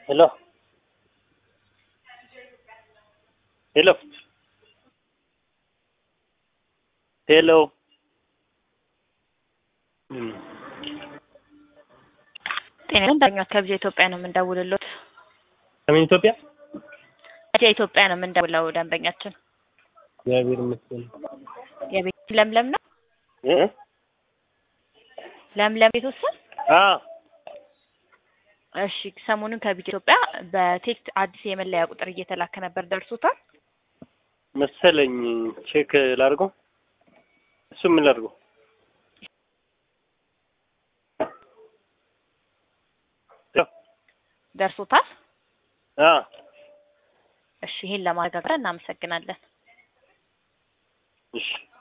Hello. Hello. Hello. ጤና ዳኛት ከብዙ ኢትዮጵያ ነው የምንደውልሎት። ሰሜን ኢትዮጵያ ከብዙ ኢትዮጵያ ነው የምንደውለው። ደንበኛችን እግዚአብሔር ይመስገን። የቤት ለምለም ነው እ ለምለም ቤት ውስጥ አ እሺ፣ ሰሞኑን ከቢጅ ኢትዮጵያ በቴክስት አዲስ የመለያ ቁጥር እየተላከ ነበር። ደርሶታል? መሰለኝ ቼክ ላድርገው። እሱ ምን ላድርገው? ደርሶታል? አ እሺ፣ ይሄን ለማረጋገጥ እናመሰግናለን። እሺ